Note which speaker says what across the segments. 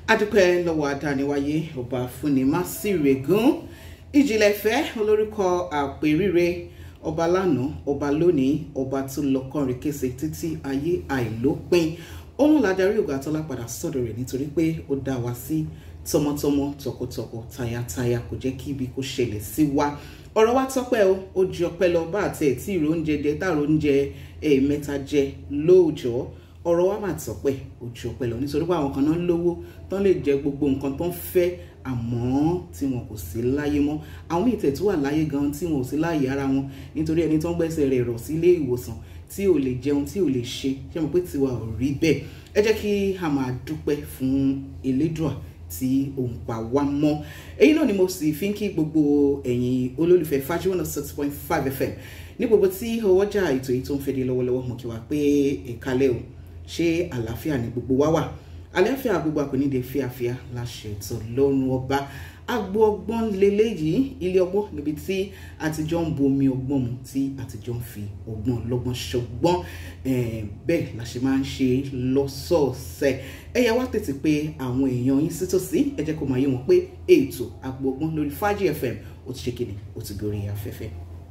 Speaker 1: adúpẹ́ lọ́wọ́ adániwáyé ọba fúnni má sí règún ìjìnlẹ̀ ìfẹ́ olórúkọ àpèrire ọba lánàá ọba lónìí ọba tó lọ kọrin kése títí ayé àìlópin òun ládàrí ògùn àtọ́lá padà sọ́dọ̀ rẹ̀ nítorí pé ó dá wa sí tọmọtọmọ tọkọtọkọ tayátayá kò jẹ́ kí ibi kó ṣẹlẹ̀ sí wa ọ̀rọ̀ wa tọ́pẹ́ o ó ju ọpẹ́ lọ bá àti ẹ̀ tí ìrò oúnjẹ jẹ táàrò oúnjẹ ẹ̀ẹ̀mẹ́ta jẹ lóòjọ́ ọ̀rọ̀ wa máa tọ́pẹ́ ó ju ọpẹ́ lọ nítorí pé àwọn kan náà lówó tán lè jẹ gbogbo nǹkan tó ń fẹ́ àmọ́ tí wọn kò sí láyé mọ́ àwọn míì tẹ̀tú wà láyé gan tí wọn ò sí láyé ara wọn nítorí ẹni tó ń gbẹ́sẹ̀ rẹ̀ rọ̀ sílé ìwòsàn tí ò lè jẹun tí ò lè ṣe ṣé mo pé tiwa ò rí bẹ́ẹ̀ ẹ jẹ́ kí a máa dúpẹ́ fún elédùà tí òun pa wá mọ́ èyí náà ni mo sì fi ń kí gbogbo ẹ̀yin olólùfẹ́ fájú one six point five fm ní gbogbo tí ọwọ́jà ètò yìí tó ń fẹ́ dé lọ́wọ́lọ́wọ́ mo kí wa pé ìkálẹ̀ o ṣé àlàáfíà ni gbogbo wa wà àlàáfíà gbogbo àkòníde fíafíà láṣẹ ètò lọ́rùn ọba agbo ọgbọ́n leléyìí ilé ọgbọ́n níbi tí àtijọ́ ń bomi ọgbọ́n mu tí àtijọ́ ń fi ọgbọ́n lọ́gbọ́n ṣọgbọ́n bẹ́ẹ̀ la ṣe máa ń ṣe lọ́sọ̀ọ̀sẹ̀ ẹ yá wá tètè pé àwọn èèyàn yín sítòsí ẹ jẹ́ kó máa yé wọn pé ètò agbo ọgbọ́n lórí Fàájì FM ó ti ṣe kíni ó ti gorí afẹ́fẹ́.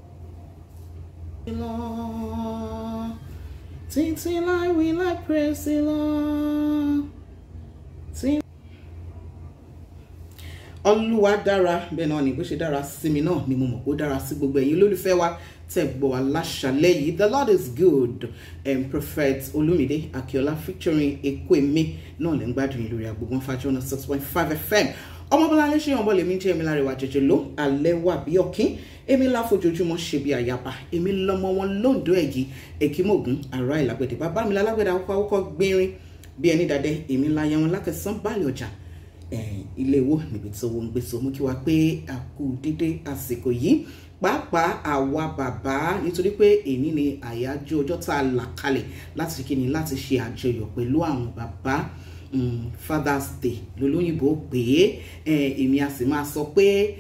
Speaker 1: Títí láì wí láì praise the Lord. Olúwa dára bẹ́ẹ̀ náà ni bó ṣe dára sí mi náà ni mo mọ̀ kó dára sí gbogbo ẹ̀yin olólùfẹ́ wa tẹ̀ gbọ́ wa láṣàlẹ̀ yìí the Lord is good um, Prophet Olúmídé Akíọ́lá featuring Ekweme náà lè ń gbádùn yín lórí agbègbè Fàájì one six point five FM ọmọbọláńlé ṣe ọmọ lèmi jẹ́ èmi láre wà jẹjẹ ló alẹ́ wà bí ọ̀kín èmi láfojoojúmọ́ ṣe bí àyàbá èmi lọmọ wọn lóńdó ẹ̀gì èkímọ̀gùn ará ìlàgbẹ̀dẹ̀ bàbá mi lálágbẹ̀dẹ̀ àwòkọ́ àwòkọ́ gbérin bí ẹni dàdẹ èmi láyé wọn lákẹsàn báàlì ọjà ilé wo níbi tí owó ń gbé so mú kí wá pé a kú dédé àsìkò yìí pàápàá àwa bàbá nítorí pé èní ni àyájọ́ ọjọ́ tá a là kalẹ̀ láti ṣe kíni láti ṣe àjọyọ̀ pẹ̀lú àwọn bàbá um, Father's Day lolóyìnbó pé èmi a sì máa sọ pé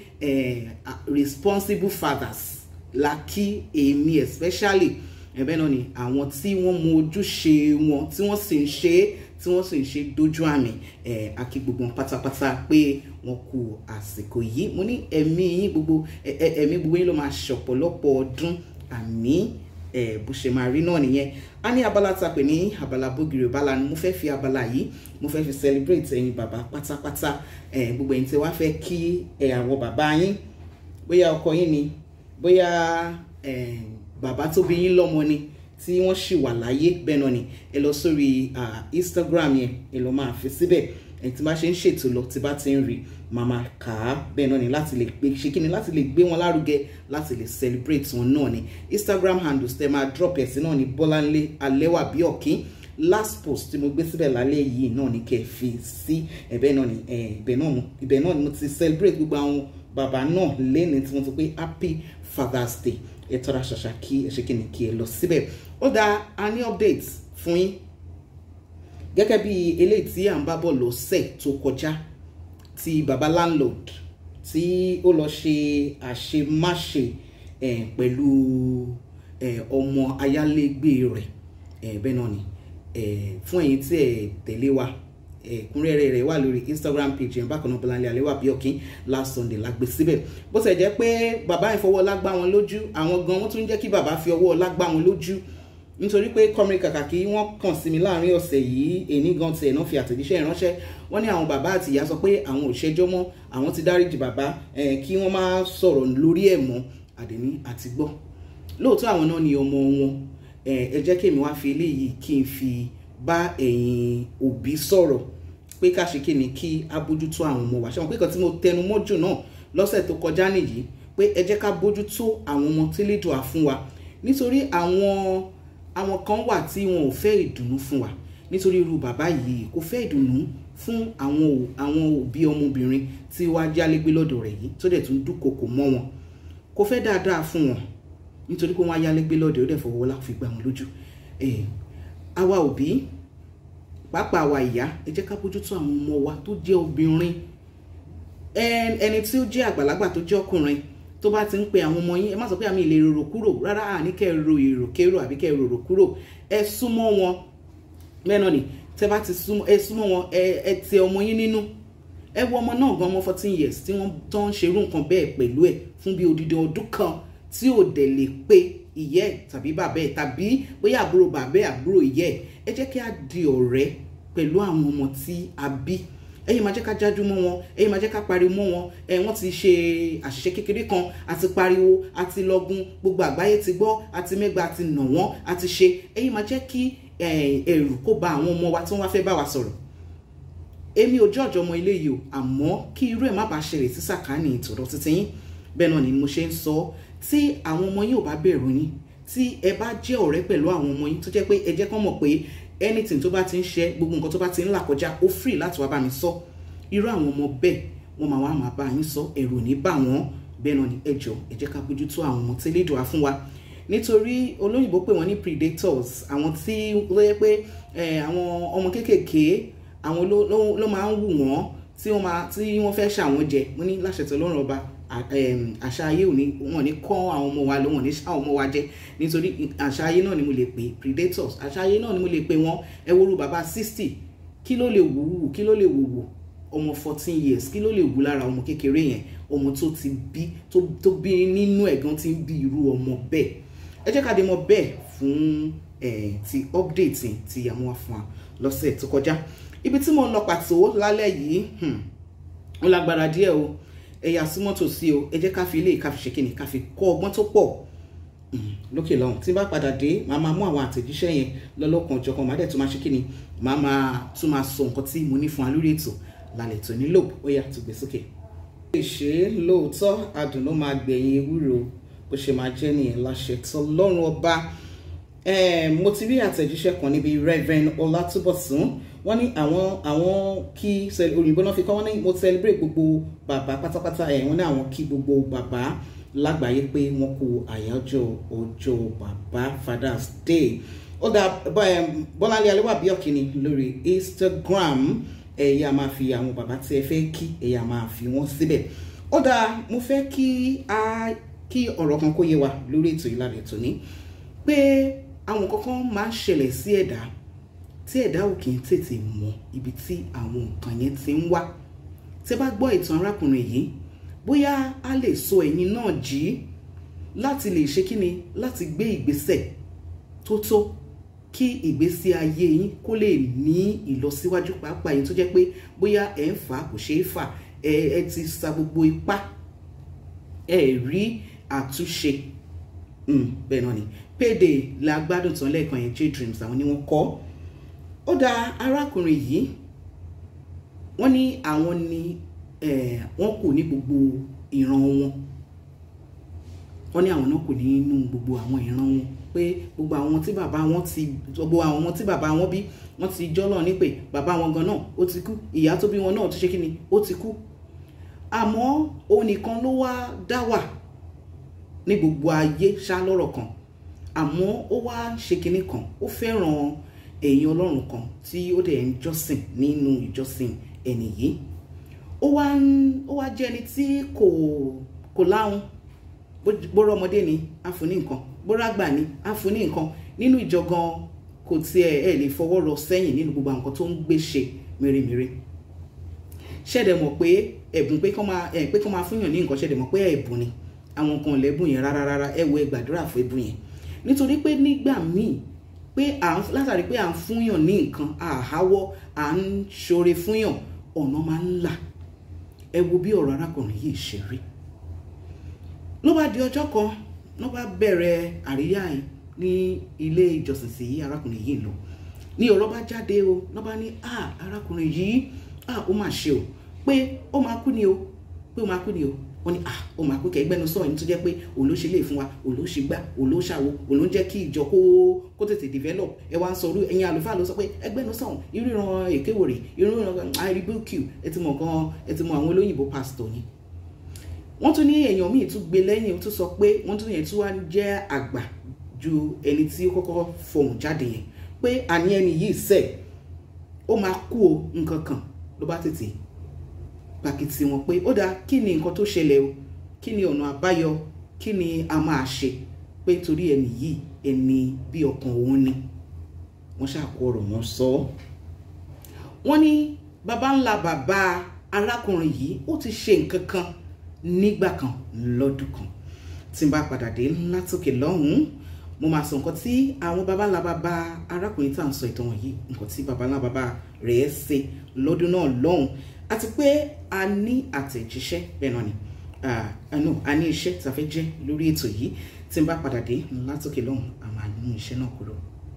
Speaker 1: responsible fathers la kí èmi especially ẹ̀bẹ̀ náà ni àwọn tí wọ́n mọ ojúṣe wọn tí wọ́n sì ń ṣe é tí wọ́n sì ń ṣe dójú àmì àkí gbogbo pátápátá pé wọ́n kú àsìkò yìí mo ní ẹ̀mí yín gbogbo ẹ̀mí gbogbo yín ló máa ṣọ̀pọ̀lọpọ̀ ọdún àmì bó ṣe máa rí náà nìyẹn a ní abala tá a pè ní abala bógiri bala ni mo fẹ́ fi abala yìí mo fẹ́ fi celebrate ẹ̀yin bàbá pátápátá gbogbo ẹ̀yin tí wàá fẹ́ kí àwọn bàbá yín bóyá ọkọ yín ni bóyá bàbá tó bí yín lọ́mọ ni tí wọ́n ṣì wà láyé bẹ́ẹ̀ náà ni ẹ lọ sórí Instagram yẹn ẹ lọ máa fi síbẹ̀ ẹ tí bá ṣe ń ṣètò lọ tí bá ti ń rí màmá kà á bẹ́ẹ̀ náà ni láti lè gbé ṣe kíni láti lè gbé wọn lárugẹ láti lè celebrate wọn náà ni Instagram handles tẹ máa drop ẹ̀ sí náà ni Bọ́láńlé Alẹ́wà bí ọ̀kín last post tí mo gbé síbẹ̀ lálẹ́ yìí náà ni kẹ́ ẹ fi sí ẹ̀bẹ̀ náà ni ibẹ̀ náà ibẹ̀ náà ni mo ti celebrate gbogbo àwọn bàbá náà lẹ́ni tí wọ́n ti pé happy Father's Day ẹ tọ́ra ṣàṣà kí ẹ ṣe kíni kí ẹ lọ síbẹ̀ ó dá a ní update fún yín gẹ́gẹ́ bí eléyìí tí à ń bá bọ̀ lọ́sẹ̀ tó kọjá ti baba landlord tí ó lọ ṣe àṣemáṣe pẹ̀lú ọmọ ayálégbé rẹ̀ bẹ́ẹ̀ náà ni fún ẹ̀yin tí ẹ tẹ̀lé wa ẹ̀kúnrẹ́rẹ́ rẹ̀ wà lórí Instagram page yẹn bákan náà Bọ́láńlé Alẹ́wà bí ọ̀kín last Sunday la gbé síbẹ̀ bó ṣe jẹ́ pé bàbá yẹn fọwọ́ ọlá gbá wọn lójú àwọn gan wọ́n tún jẹ́ kí bàbá fi ọwọ́ ọlá gbá wọn lójú nítorí pé kọ́mìrì kàkà kí wọ́n kàn sí mi láàrin ọ̀sẹ̀ yìí èní gan tiẹ̀ náà fi àtẹ̀jíṣẹ́ ìránṣẹ́ wọ́n ní àwọn bàbá àti ìyá sọ pé àwọn ò ṣẹjọ́ mọ́ àwọn ti dáríjì bàbá kí wọ́n má sọ̀rọ̀ lórí ẹ̀ mọ́ àdèní àti gbọ́ lóòótọ́ àwọn náà ni ọmọ wọn ẹ jẹ́ kí èmi wá fi eléyìí kí n fi bá ẹ̀yin òbí sọ̀rọ̀ pé ká ṣe kí ni kí a bójútó àwọn ọmọ wa ṣé wọn pé kan tí mo tẹnu mọ́jù náà lọ́sẹ̀ tó kọjá nìyí pé ẹ jẹ́ ká bójútó àwọn ọmọ tí lè dùn à fún wa nítorí àwọn àwọn kan wà tí wọn ò fẹ́ ìdùnnú fún wa nítorí irú bàbá yìí kò fẹ́ ìdùnnú fún àwọn àwọn òbí ọmọbìnrin tí wàá jálégbé lọ́dọ̀ rẹ̀ yìí tó dẹ̀ tún dúnkokò mọ́ wọn kò fẹ́ dáadáa fún wọn nítorí pé wọ́n á yálégbé lọ́dọ̀ ó dẹ̀ fọwọ́ lá fi gbà wọn lójú àwa òbí pàápàá àwa ìyá ẹ jẹ́ ká bójútó àwọn ọmọ wa tó jẹ́ obìnrin ẹni tí ó jẹ́ àgbàlagbà tó jẹ́ ọkùnrin tó bá ti ń pe àwọn ọmọ yín ẹ má sọ pé àmì ilé rorò kúrò rárá àní kẹ́ ẹ ro èrò kérò àbí kẹ́ ẹ rorò kúrò ẹ súnmọ́ wọn bẹ́ẹ̀ náà ni tẹ́ bá ti súnmọ́ ẹ súnmọ́ wọn ẹ ẹ tẹ ọmọ yín nínú ẹ wo ọmọ náà gan ọmọ fourteen years tí wọ́n tó ń ṣerú nǹkan bẹ́ẹ̀ pẹ̀lú ẹ̀ fún bí odidi ọdún kan tí ò dẹ̀ lè pé ìyẹ́ ẹ̀ tàbí bàbá ẹ̀ tàbí bóyá àbúrò bàbá ẹ̀ àbúrò ìyẹ́ ẹ̀ ẹ jẹ́ kí a di ọ̀rẹ́ pẹ̀lú àwọn ọmọ tí a bí ẹ̀yin máa jẹ́ ká jájú mọ́ wọn ẹ̀yin máa jẹ́ ká pariwo mọ́ wọn ẹ̀ wọ́n ti ṣe àṣìṣe kékeré kan àti pariwo àti lọ́gun gbogbo àgbáyé ti gbọ́ àti mẹ́gbàá àti nà wọ́n àti ṣe ẹ̀yin máa jẹ́ kí ẹ̀rù kó ba àwọn ọmọ wa tí wọ́n wá fẹ́ bá wa sọ̀rọ̀ èmi ò jọ́jọ́ ọmọ ilé yìí o àmọ́ kí irú ẹ̀ má bàa ṣẹlẹ̀ sí sàkáání ìtọ̀dọ̀ títí yín bẹ́ẹ̀ náà ni mo ṣe ń sọ tí àwọn ọmọ yín ò bá bẹ̀rù yín tí ẹ bá jẹ́ ọ̀rẹ́ pẹ̀lú àwọn ọmọ yín tó jẹ́ pé ẹ jẹ́ kán mọ̀ pé anything tó bá ti ń ṣe gbogbo nǹkan tó bá ti ń là kọjá ó free láti wá bá mi sọ irú àwọn ọmọ bẹ́ẹ̀ wọ́n máa wá máa bá yín sọ ẹ̀rù ní bà wọ́n bẹ́ẹ̀ náà ni ẹ jọ̀ọ́ ẹ jẹ́ ká bójú tó àwọn ọmọ tẹ́lẹ̀ dùn wá fún wa nítorí olóyìnbó pè wọ́n ní predators àwọn tí ló yẹ pé àwọn ọmọ kéékèèké àwọn ló máa ń wù wọ́n tí wọ́n máa tí wọ́n fẹ́ ṣàwọn jẹ mo ní láṣẹ tó lọ́rùn ọba àṣà ayé ò ní wọn ní kọ́ àwọn ọmọ wa ló wọn ní ṣá àwọn ọmọ wa jẹ nítorí àṣà ayé náà ni mo lè pè predators àṣà ayé náà ni mo lè pè wọ́n ẹ wo ru bàbá sixty kí ló lè wù wù kí ló lè wù wù ọmọ fourteen years kí ló lè wù lára ọmọ kékeré yẹn ọmọ tó ti bí tó bí nínú ẹ̀gán ti ń bí irú ọmọ bẹ́ẹ̀ ẹ jẹ́ ká dé mọ̀ bẹ́ẹ̀ fún ti update ti àwọn wa fún wa lọ́sẹ̀ tó kọjá ibi tí mo ń lọ pàtó lálẹ́ yìí ó lágbára díẹ̀ o ẹ̀yà súnmọ́ tòsí o ẹ jẹ́ ká fi ilé ká fi ṣe kíni ká fi kọ́ ọgbọ́n tó pọ̀ lókè lọ́hùn tí bá padà dé màá máa mú àwọn àtẹ̀jíṣẹ́ yẹn lọ́lọ́kan ọ̀jọ̀kan màá dẹ̀ tún máa ṣe kíni màá máa tún máa sọ nǹkan tí mo ní fún wa lórí ètò lálẹ́ tó nílò ó yá tó gbé sókè. ó lè ṣe é lóòótọ́ adùn ló máa gbẹ̀yìn ewúro bó ṣe máa jẹ́ nìyẹn láṣẹ tó lọ́rùn ọba mo ti rí àtẹ̀jíṣẹ́ kan níbi Reverend Ọlátúbọ̀sún wọ́n ní àwọn àwọn kí òyìnbó náà fi kọ́ wọ́n ní mo celebrate gbogbo bàbá pátápátá ẹ̀ wọ́n ní àwọn kí gbogbo bàbá lágbàáyé pé wọ́n kú àyájọ́ ọjọ́ bàbá Father's Day ó dá Bọ́láńlé Aléwàbí Ọ̀kíní lórí Instagram ẹ̀yà máa fi àwọn bàbá tí ẹ fẹ́ kí ẹ̀yà máa fi wọ́n síbẹ̀ ó dá mo fẹ́ kí a kí ọ̀rọ̀ kan kó yé wa lórí ètò ìlànà ètò ní pé àwọn kankan máa ń ṣẹlẹ̀ sí ẹ̀dá tí ẹ̀dá ò kì í tètè mọ̀ ibi tí àwọn nǹkan yẹn ti ń wá tẹ́ bá gbọ́ ìtàn arákùnrin yìí bóyá a lè sọ ẹ̀yin náà jí láti lè ṣe kíni láti gbé ìgbésẹ̀ tó tó kí ìgbésí ayé yín kó lè ní ìlọsíwájú pàápàá yìí tó jẹ́ pé bóyá ẹ̀ ń fà kò ṣeé fà ẹ ẹ ti sa gbogbo ipá ẹ rí àtúnṣe bẹ́ẹ̀ náà ni payday la gbádùn tán lẹ́ẹ̀kan yẹn j dreams àwọn ni wọ́n kọ́ ó dá arákùnrin yìí wọ́n ní àwọn ni wọ́n kù ní gbogbo ìran wọn wọ́n ní àwọn náà kù nínú gbogbo àwọn ìran wọn pé gbogbo àwọn tí bàbá wọn ti gbogbo àwọn tí bàbá wọn bí wọ́n ti jọ́lọ̀ ní pé bàbá wọn gan náà ó ti kú ìyá tó bí wọn náà tó ṣe kí ni ó ti kú àmọ́ òun nìkan ló wá dá wà ní gbogbo ayé ṣá lọ́rọ̀ kan àmọ́ ó wá ṣe kinní kan ó fẹ́ràn èèyàn ọlọ́run kan tí ó dẹ̀ ń jọ́sìn nínú ìjọsìn ẹni yìí ó wá ń ó wá jẹ́ ẹni tí kò kò láhùn bóró ọmọdé ni á fún ní nǹkan bóró àgbà ni á fún ní nǹkan nínú ìjọ gan kò tiẹ̀ ẹ̀ lè fọwọ́ rọ sẹ́yìn nínú gbogbo àwọn nǹkan tó ń gbé ṣe mèremère ṣẹ̀dẹ̀ mọ̀ pé ẹ̀bùn pé kọ́ máa ẹ̀ pé kọ́ máa fúnyàn ní nǹkan ṣẹ̀dẹ̀ mọ̀ pé ẹ̀bùn ni àwọn nǹkan lẹ́bùn yẹn rárá rárá ẹ wo ẹ gbàdúrà fún ẹ̀bùn yẹn nítorí pé nígbà míì pé à ń látàrí pé à ń fúnyàn ní nǹkan àháwọ́ à ń ṣoore fúnyàn ọ̀nà máa ń là ẹ wo bí ọ̀rọ̀ arákùnrin yìí ṣe rí ló bá di ọjọ́ kan ló bá bẹ̀rẹ̀ àríyá yìí ní ilé ìjọsìn sí arákùnrin yìí lọ ní ọ̀rọ̀ bá jáde o ló bá ní à arákùnrin yìí à ó mà ṣe o pé ó máa kú ni o pé ó máa kú ni o wọ́n ní ah ó máa pé kẹgbẹ́nu sọ̀rọ̀ ní tó jẹ́ pé òun ló ṣe lè fún wa òun ló ṣe gbá òun ló ṣàwo òun ló ń jẹ́ kí ìjọ kó kó tètè develop ẹ wá ń sọ orú ẹ̀yin àlùfáà ló sọ pé ẹgbẹ́nu sọ̀rọ̀ irú ìran èkéwòrè irú ìran i rebuke you ẹ ti mọ̀ gan ẹ ti mọ̀ àwọn olóyìnbó pastor ni. wọ́n tún ní èèyàn míì tún gbé lẹ́yìn tún sọ pé wọ́n tún yẹn tún wá jẹ́ àgbà ju ẹni tí ó kọ́kọ́ fọhùn jáde yẹn pé àní ẹni yìí sẹ̀ ó máa kú o nǹkan kan ló bá tètè pàkìtì wọn pé ó dáa kí ni nǹkan tó ṣẹlẹ̀ o kí ni ọ̀nà àbáyọ kí ni a máa ṣe pé torí ẹni yìí ẹni bí ọkàn òun ni wọ́n ṣàkó ọ̀rọ̀ wọn sọ ọ́ wọ́n ní baba ńlá bàbá arákùnrin yìí ó ti ṣe nǹkan kan nígbà kan lọ́dún kan tí n bá padà dé látòkè lọ́hùn-ún mo máa sọ nǹkan tí àwọn baba ńlá bàbá arákùnrin tá à ń sọ ìtàn wọ̀nyí nǹkan tí baba ńlá bàbá rẹ̀ ṣe lọ́dún náà lọ́hùn àti pé a ní àtẹ̀jíṣẹ́ bẹ́ẹ̀ náà ni àánú a ní iṣẹ́ tí a fẹ́ jẹ́ lórí ètò yìí tí n bá padà dé látòkè lọ́hùn a máa mú iṣẹ́ náà kúrò.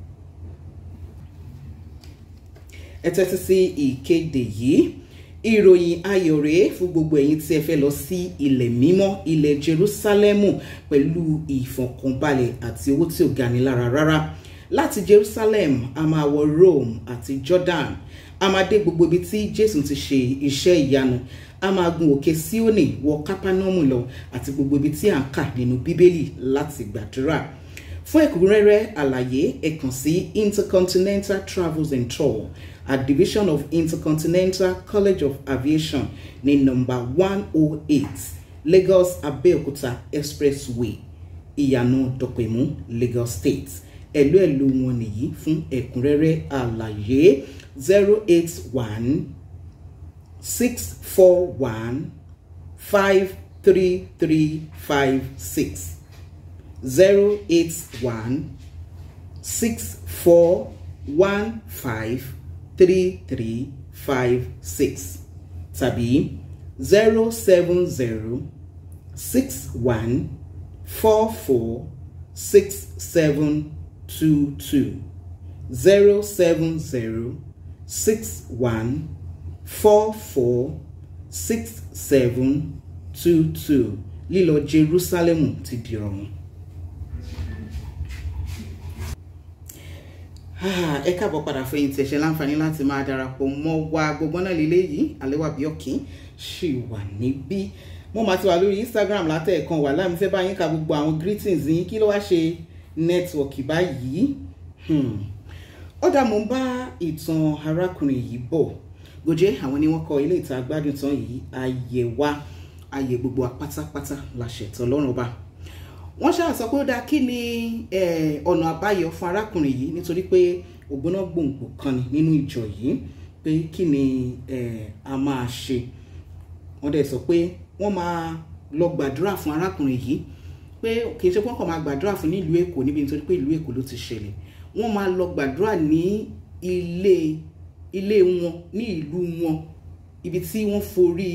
Speaker 1: ẹ tẹ́tí sí ìkéde yìí ìròyìn ayọ̀ rèé fún gbogbo ẹ̀yin tí ẹ fẹ́ lọ sí ilẹ̀ mímọ́ ilẹ̀ Jerúsálẹ́mù pẹ̀lú ìfọ̀kànbalẹ̀ àti owó tí ò gani lára rárá láti Jerusalem a máa wọ Rome àti Jordan a máa dé gbogbo ibi tí Jésù ti ṣe iṣẹ́ ìyanu a máa gun òkè Síónì wọ Kápánọ́mù lọ àti gbogbo ibi tí à ń kà nínú Bíbélì láti gbàdúrà fún ẹ̀kúnrẹ́rẹ́ àlàyé ẹ kàn sí Intercontinental Travels and Tour at Division of Intercontinental College of Aviation ní nọ́mbà one oh eight Lagos Abeokuta Expressway ìyànà dọ̀pẹ̀mú Lagos State ẹ̀lú ẹ̀lú wọn nìyí fún ẹ̀kúnrẹ́rẹ́ àlàyé zero eight one six four one five three three five six zero eight one six four one five three three five six tàbí zero seven zero six one four four six seven two two zero seven zero six one four four six seven two two lílọ Jerusalem ti di ọ̀run. ẹ káàbọ̀ padà fẹ̀yìn tí ẹ ṣe láǹfààní láti máa darapọ̀ mọ́ wa gbogbo náà lílé yìí àléwà bí ọ̀kín ṣì wà níbí mo máa ti wà lórí Instagram látẹ̀ẹ̀kan wà láì mo fẹ́ bá yín ka gbogbo àwọn greetings yín kí ló wá ṣe nẹ́tíwọ̀kì báyìí ọ̀dà mo ń bá ìtàn arákùnrin yìí bọ̀ gòjé àwọn ni wọ́n kọ ilé ìta gbádùn tán yìí ayé wa ayé gbogbo apátápátá la ṣètò lọ́rùn ọba wọ́n ṣáà sọ pé ó dáa kí ni ọ̀nà àbáyọ fún arákùnrin yìí nítorí pé ògbóná gbòǹgbò kan ni nínú ìjọ yìí pé kí ni a máa ṣe wọ́n dẹ̀ sọ pé wọ́n máa lọ gbàdúrà fún arákùnrin yìí pé kì í ṣe pé wọ́n kàn máa gbàdúrà fún ní ìlú èkó níbi nítorí pé ìlú èkó ló ti ṣẹlẹ̀ wọ́n máa lọ gbàdúrà ní ilé ilé wọn ní ìlú wọn ibi tí wọ́n forí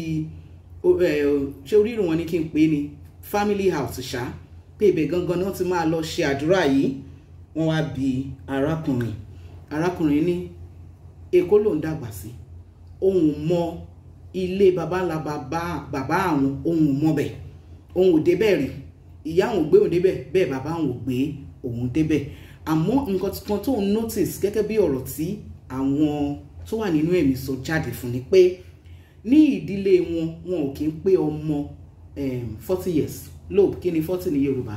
Speaker 1: ṣé orírun wọn ni kí n pè é ni family house ṣáá pé ibẹ̀ gangan náà ti máa lọ ṣe àdúrà yìí wọ́n wá bi arákùnrin arákùnrin ní èkó ló ń dàgbà sí òun mọ ilé baba ńlá bàbá bàbá àwọn òun mọ bẹ̀ òun ò débẹ̀ rí ìyá àwọn ò gbé òun débẹ̀ bẹ́ẹ̀ bàbá àwọn ò gbé òun débẹ̀ àmọ́ nǹkan kan tó ń notice gẹ́gẹ́ bí ọ̀rọ̀ tí àwọn tó wà nínú ẹ̀mí sọ jáde fún ni pé ní ìdílé wọn wọn ò kí ń pé ọmọ forty years lóòbù kí ni forty ní yorùbá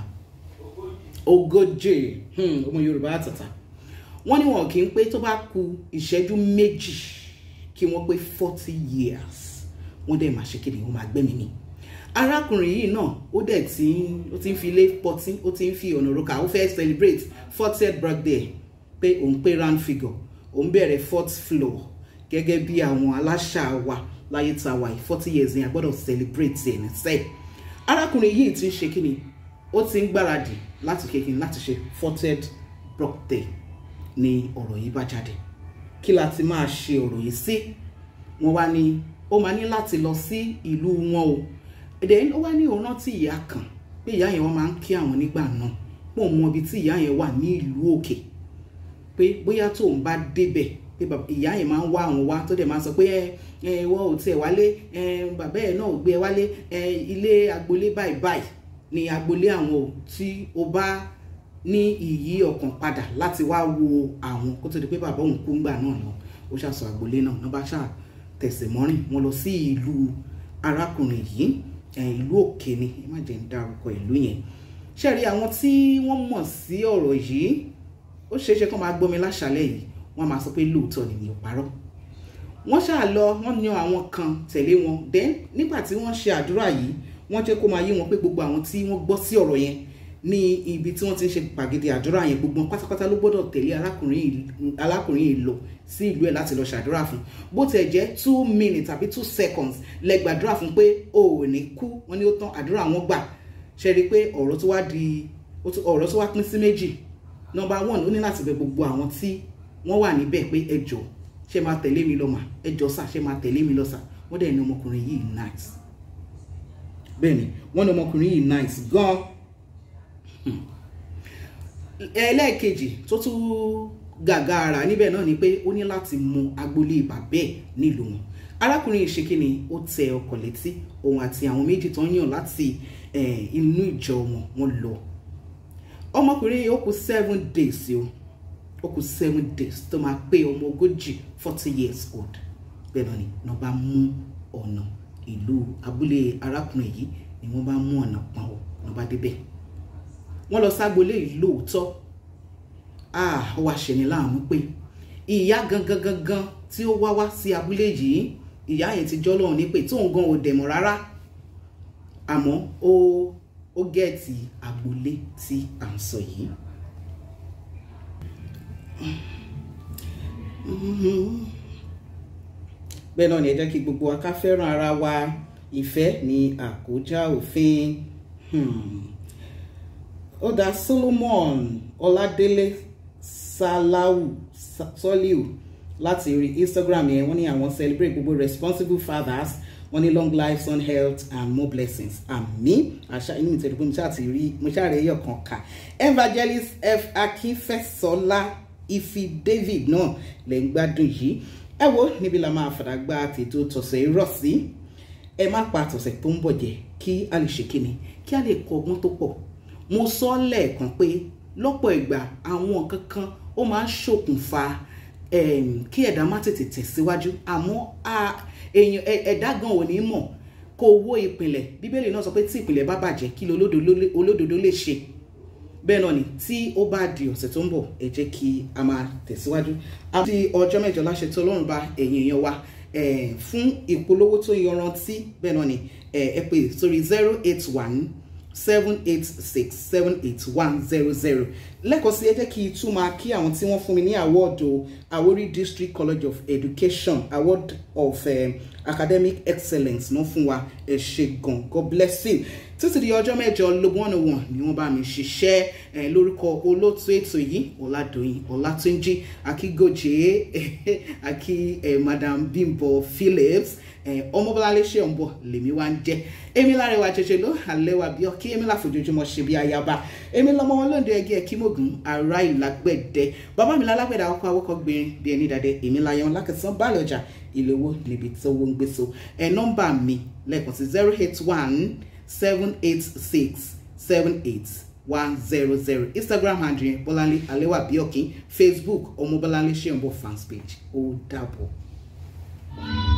Speaker 1: ogójì ọmọ yorùbá àtàtà wọ́n ní wọn kì í pé tó bá ku ìṣẹ́jú méjì kí wọ́n pé forty years wọ́n dẹ̀ máa ṣe kéde wọ́n máa gbẹ́mìí mi arákùnrin yìí náà ó dẹ̀ ti ó ti ń fi ilé pọtí ó ti ń fi ọ̀nà òrùka ó fẹ́ celebrate fortieth birthday pé òun pé round figure òun bẹ̀rẹ̀ fourth floor gẹ́gẹ́ bí àwọn aláṣà wa láyé tá a wà yìí forty years yẹn a gbọ́dọ̀ celebrate ẹ̀ ní sẹ́ẹ̀ arákùnrin yìí ti ń ṣe kíni ó ti ń gbáradì láti kékin láti ṣe forted birthday ni ọ̀rọ̀ yìí bá jáde kí la ti máa ṣe ọ̀rọ̀ yìí sí wọ́n wá ní ó máa ní láti lọ sí ìlú wọn o èdè ó wá ní òun rántí ìyá kan pé ìyá yẹn wọ́n máa ń kí àwọn nígbà náà pọ̀ mọ ibi tí ìyá yẹn wà ní ìlú òkè pé bóyá tóun bá débẹ̀ pé ìyá yẹn máa ń wá àwọn wá tó dẹ̀ máa sọ pé ẹ ẹ wọ́n ò tiẹ̀ wálé ẹ bàbá ẹ̀ náà ò gbé ẹ wálé ẹ ilé agboolé báyìí báyìí ni agboolé àwọn ò tí o bá ní ìyí ọkàn padà láti wá wo àwọn kó tó di pé bàbá òun kú ńgbà náà lọ ó ṣàṣọ agboolé náà náà bá ṣáà tẹ̀sẹ̀ mọ́rìn wọn lọ sí ìlú arákùnrin yìí ìlú òkè ni ẹ má jẹ́ ń dárúkọ ìlú yẹn ṣe rí àwọn tí wọ́n mọ̀ sí ọ̀rọ̀ yìí ó ṣeé ṣe kó máa gbọ́ mi láṣálẹ̀ yìí wọ́n máa sọ pé lóòótọ́ ni mi ò parọ́ wọ́n ṣáà lọ wọ́n yan àwọn kan tẹ̀lé wọn then nígbà tí wọ́n ṣe àdúrà yìí wọ́n jẹ́ kó máa yé wọn pé gbogbo àwọn tí wọ́n gbọ́ sí ọ̀rọ̀ yẹn ní ibi tí wọ́n ti ń ṣe gbàgede àdúrà yẹn gbogbo wọn pátápátá ló gbọ́dọ̀ tẹ̀lé arákùnrin yìí lọ sí ìlú ẹ̀ láti lọ ṣàdúrà fún bó tiẹ̀ jẹ́ two minutes tàbí two seconds lẹ gbàdúrà fún pé o ò ní kú wọ́n ní ó tán àdúrà wọn gbà ṣe rí i pé ọ̀rọ̀ tó wá di ọ̀rọ̀ tó wá pín sí méjì number one ó ní láti bẹ̀ gbogbo àwọn tí wọ́n wà níbẹ̀ pé ẹ jọ̀ọ́ ṣé máa tẹ̀lé mi lọ mà ẹ jọ̀ọ́ sà ṣé máa tẹ̀lé mi lọ sà wọ́n dẹ̀ ní ọmọkùnrin yìí nice bẹ́ẹ̀ ni wọ́n ní ọmọkùnrin yìí nice gan ẹlẹ́ẹ̀kejì tó tún gàgàrà níbẹ̀ náà ni pé ó ní láti mú agboolé bàbẹ́ nílùú wọn arákùnrin ìṣekínni ó tẹ ọkọ̀ létí òun àti àwọn méjì tó ń yàn láti inú ìjọ wọn wọn lọ ọmọkùnrin yìí ó kù seven days o ó kù seven days tó máa pé ọmọ ogójì forty years old bẹ́ẹ̀ náà ni wọ́n bá mú ọ̀nà ìlú abúlé arákùnrin yìí ni wọ́n bá mú ọ̀nà pọ̀n ọ́ wọ́n bá débẹ̀ wọ́n lọ ságbolé yìí lóòótọ́ ó wá ṣẹni láàmú pé ìyá gangan gangan tí ó wá wá sí abúlé yìí ìyá yẹn ti jọ́ lọ́hùn ní pé tóun gan ò dẹ̀mọ̀ rárá àmọ́ ó ó gẹ̀ẹ́tì agboolé tí à ń sọ yìí. bẹ́ẹ̀ náà ni ẹ jẹ́ kí gbogbo wa ká fẹ́ràn ara wa ìfẹ́ ní àkójá òfin ó dá Solomon Ọládélé Salau Soliu láti rí Instagram yẹn wọ́n ní àwọn celebrate gbogbo responsible fathers wọ́n ní long life son health and more blessings àmín àṣà inú ìtẹ̀lẹ́ pé mo ṣáà ti rí mo ṣáà rí ẹyọ kan kà evangelist f akínfẹ́sọlá ifi david náà lè ń gbádùn yìí ẹ wo níbi la máa fàdà gba tètò tọ̀sẹ̀ rọ̀ sí ẹ má pa tọ̀sẹ̀ tó ń bọ̀ jẹ́ kí a lè ṣe kíni kí a lè kọ́ ọgbọ́n tó pọ̀ mo sọ lẹ́ẹ̀kan pé lọ́pọ̀ ìgbà àwọn kankan ó máa ń ṣokùnfà kí ẹ̀dá má tètè tẹ̀síwájú àmọ́ èèyàn ẹ̀dá gan ò ní mọ̀ kó owó ìpìlẹ̀ bíbélì náà sọ pé tí ìpìlẹ̀ bá bàjẹ́ kí olódodo lè ṣe bẹ́ẹ̀ náà ni tí ó bá di ọ̀sẹ̀ tó ń bọ̀ ẹ jẹ́ kí a máa tẹ̀síwájú àti ọjọ́ mẹ́jọ láṣẹ tó lọ́rùn bá ẹ̀yìn èèyàn wa fún ìpolówó tó yanrantí bẹ́ẹ̀ náà ni ẹ pè sórí zero eight one seven eight six seven eight one zero zero lẹ́kọ̀ọ́ sí ẹ jẹ́ kí n tún máa kí àwọn tí wọ́n fún mi ní àwọ́ọ̀dù Àwórì District College of Education award of um, academic excellence náà fún wa ẹ ṣé gan God bless you títí di ọjọ́ mẹ́jọ lógún ọ̀nà wọn ni wọ́n bá mi ṣiṣẹ́ lórúkọ olóòtú ètò yìí Ọládòyìn Ọlátúnjí akígòjé akí Madam Bimbo Phillips ọmọbọláńlé ṣe ń bọ̀ lèmi wá ń jẹ́ èmi lárẹwà jẹjẹ ló àlẹwà bí ọkí èmi láfojoojúmọ́ ṣe bí ayaba èmi lọmọ wọn lóde ẹgẹ kímògùn ará ìlágbẹ̀dẹ bàbá mi lálágbẹ̀dẹ àwọn awọkọ gbìnrin bí ẹni dàdẹ èmi láyọ lákẹsàn báàlẹ ọjà ìlówó níbi tó wọ́n ń gbé so ẹ nọ́mbà mi lẹ́ẹ̀kan sí zero eight one seven eight six seven eight one zero zero instagram handle yẹn bọ́láńlé àlẹwà bí ọkí facebook ọmọ bọ́láńlé ṣe ń bọ̀ fans page ó dàbọ̀. thank you